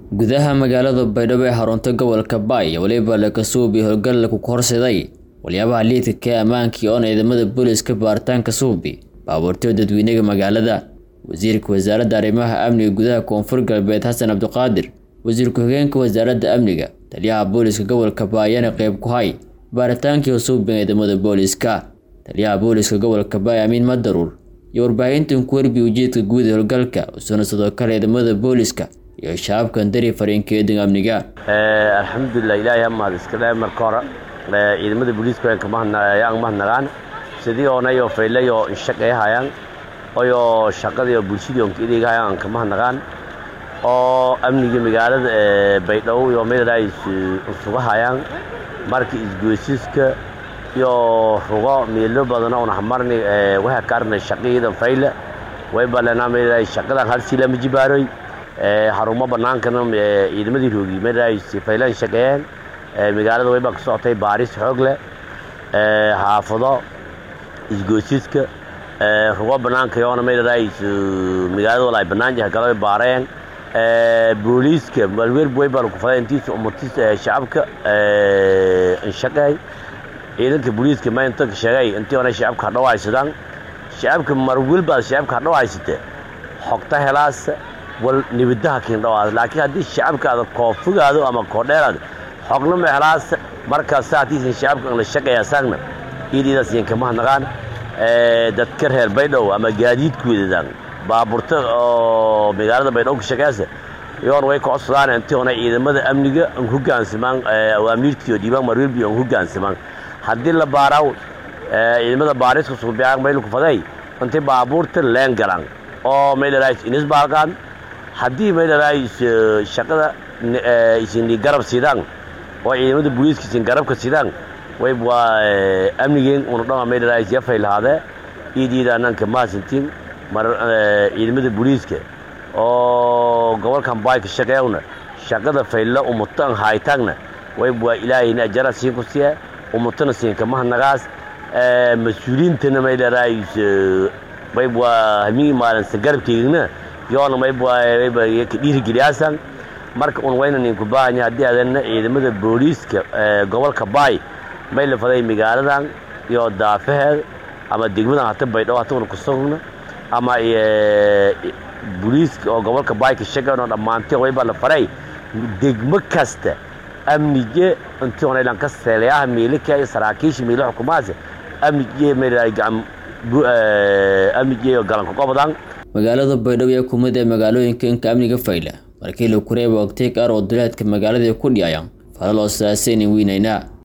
gudaha magaalada baydhabo ee xarunta gobolka baay iyo weliba lakasuubi howlgal ku horseday waliyaabaha liidka ee ammaankii oon ciidamada booliska baaritaanka suubi baabuurtay dadweynaga magaalada wasiirka wasaaradda arrimaha amniga gudaha koonfur galbeed xasan cabdiqaadir wasiir ku-xigeenka wasaaradda amniga taliyaha booliska gobolka baayana qeyb ku hay baaritaankii husuubin ciidamada booliska taliyaha booliska gobolka baay amiin madaruur iyo warbaahintan ku warbi ujeedka guud ee howlgalka usuna sidoo kale ciidamada booliska iyo shacabkan dari fariinkeedin amniga alxamdulilah ilaahay ha mahad iskale marka hore ciidamada booliiska ayaan mahadnagaan sidii oonayoo faylayoo inshaqay hayaan oyoo shaqadii bulshadii onka idayga hayaan aan ka mahadnagaan oo amniga magaalada baydhabo iyo meelays usuga hayaan marka isgoysiska iyo rugo meelo badana una hamarni waxa kaarna shaqayidan fayle way balena meelays shaqadan hal sila majibaaroy xarumo bannaankana ciidamadii roogi meelays faylan shaqeeyeen magaalada waybaa ka socotay baaris xoog leh xaafado isgoysiska rugo bannaanka yoona meelays magaalada walaay bannaan yahay galo baareen booliiska malweer waybaa ku faday intiisa umartiisa shacabka inshaqeey ciidanka booliiska ma inta sheegay intii ona shacabka hadhow haysadaan shacabka marwilbaad shacabka hadhow haysate xogta helaas wal nibadaha kiindhawaad laakiin haddii shacabka aad koofogaado ama koodheeraad xogna ma helaas markaas saatiisan shacabka la shaqeeya saagna iidiidaas iyan kama hadnaqaan dadka reer baydhow ama gaadiidku wadadaan baaburta oo magaalada baydhabo ka shaqeysa iyoon way ka codsadaan intii ona ciidamada amniga an hogaansamaan awaamiirtii oo dhiibaan marwilbi an hogaansamaan haddii la baaraaw ciidamada baariska suubiyaa maylku faday intii baabuurta leen galaan oo maylarais inis baalqaan haddii maylarais shaqada isin garab sidaan oo ciidamada booliiska isin garabka sidaan way waa amnigeen una dhama maylarais yafay lahaadee iidiidaananka maasintiin mar ciidamada booliiska oo gobolkan baay ka shaqeeyawna shaqada faylla umutan haytaagna way waa ilaahayna ajara siin ku siya umutana siinka mahanagaas mas-uuliyiintana maylarais mayb waa hamii maalinsa garabkeygna yoona mayb ka dhiirigeliyaasaan marka un wayna ninku baahanya haddii adana ciidamada booliiska gobolka baay may la faday magaaladan iyo daafaheed ama degmadan hata baydhabo hata una kusugna ama booliiska oo gobolka baay ka shaqeynoo dhammaanteen waybaa la faray degmo kasta amnige intii onaylan ka seelayaha miilika iyo saraakiisha miila xukumahaas amnige amnige galanka qobadan magaalada baydhabo ee kumid ee magaalooyinka inka amniga fayla markii la kureeba ogtay qaar oo duleedka magaalada ku dhiyayaan falal oo saasaynin weynayna